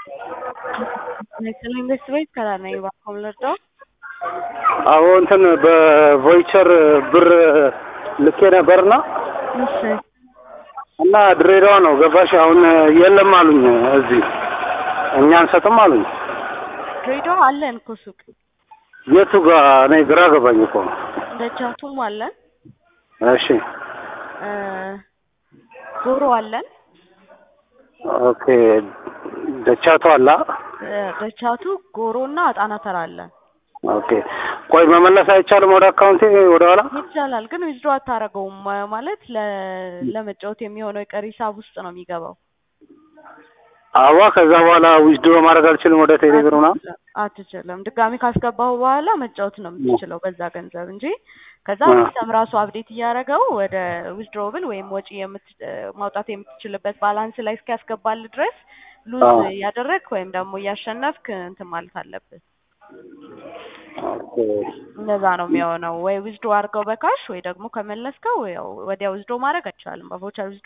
National Investment ከላር ነኝ እባክዎ ልርዳዎ? አዎ እንትን በቮይቸር ብር ልኬ ነበርና እሺ እና ድሬዳዋ ነው ገባሽ? አሁን የለም አሉኝ እዚህ እኛ አንሰጥም አሉኝ። ድሬዳዋ አለን እኮ ሱቅ የቱ ጋር እኔ ግራ ገባኝ እኮ። ደቻቱም አለን እሺ እ ጎሮ አለን ኦኬ ደቻቱ አላ እ ደቻቱ ጎሮ እና አጣና ተራ አለን። ኦኬ ቆይ መመለስ አይቻልም ወደ አካውንቴ ወደ ኋላ? ይቻላል ግን ዊዝድሮ አታረገውም ማ- ማለት ለ ለመጫወት የሚሆነው የቀሪ ሂሳብ ውስጥ ነው የሚገባው። አዋ ከዛ በኋላ ዊዝድሮ ማድረግ አልችልም ወደ ቴሌ ብር ምናምን? አትችልም። ድጋሚ ካስገባሁ በኋላ መጫወት ነው የምትችለው በዛ ገንዘብ እንጂ ከዛ አ- ሲስተም ራሱ አፕዴት እያደረገው ወደ ዊዝድሮብል ወይም ወጪ የምት ማውጣት የምትችልበት ባላንስ ላይ እስኪያስገባል ድረስ ሉዝ አዎ። እያደረግክ ወይም ደግሞ እያሸነፍክ እንትን ማለት አለብህ። ኦኬ እንደዛ ነው የሚሆነው። ወይ ዊዝድሮ አድርገው በካሽ ወይ ደግሞ ከመለስከው ያው ወዲያ ዊዝድሮ ማድረግ አይቻልም። በቮቸር ዊዝድሮ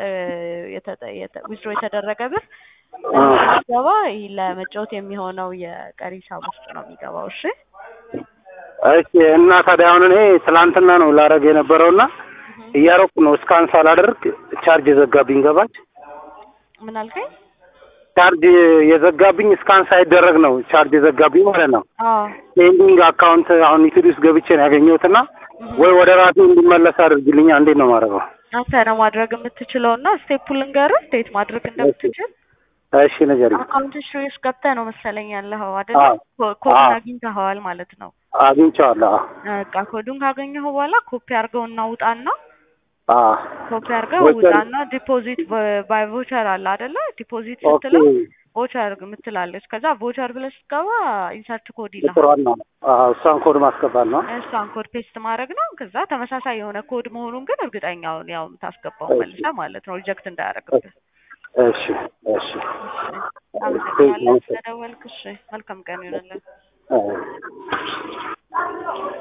ዊዝድሮ የተደረገ ብር አ- ገባ ለመጫወት የሚሆነው የቀሪ ሂሳብ ውስጥ ነው የሚገባው። እሺ እሺ እና ታዲያ አሁን እኔ ትላንትና ነው ላረግ የነበረውና እያረኩ ነው እስካን ሳላደርግ ቻርጅ የዘጋብኝ ገባች። ምን አልከኝ? ቻርጅ የዘጋብኝ እስካን ሳይደረግ ነው ቻርጅ የዘጋብኝ ማለት ነው። አዎ ፔንዲንግ አካውንት አሁን ዩቲዩብ ውስጥ ገብቼ ነው ያገኘሁትና ወይ ወደ ራሴ እንዲመለስ አድርግልኛ። እንዴት ነው ማድረገው? አንተ ነው ማድረግ የምትችለው እና ስቴፑን ልንገርህ እንዴት ማድረግ እንደምትችል። እሺ ንገሪኝ። አካውንት ሂስትሪ ውስጥ ገብተህ ነው መሰለኝ ያለኸው አይደለ? አዎ። ኮ- ኮዱን አዎ። አግኝተኸዋል ማለት ነው። አግኝቼዋለሁ። በቃ ኮዱን ካገኘኸው በኋላ ኮፒ አድርገውና ውጣና አዎ ኮፒ አድርገው ቮቸር- ውጣና ዲፖዚት ባይ ቮቸር አለ አይደለ? ዲፖዚት ኦኬ ስትለው ቮቸር የምትላለች። ከዛ ቮቸር ብለህ ስትገባ ኢንሰርት ኮድ ይልሃል። ቁጥሯን ነው አዎ፣ እሷን ኮድ ማስገባት ነው። እሷን ኮድ ፔስት ማድረግ ነው። ከዛ ተመሳሳይ የሆነ ኮድ መሆኑን ግን እርግጠኛውን ያው የምታስገባው እሺ። መልሰህ ማለት ነው ሪጀክት እንዳያደርግብህ። እሺ እሺ አመሰግናለሁ ስለደወልክ። እሺ መልካም ቀን ይሆንልን። አዎ።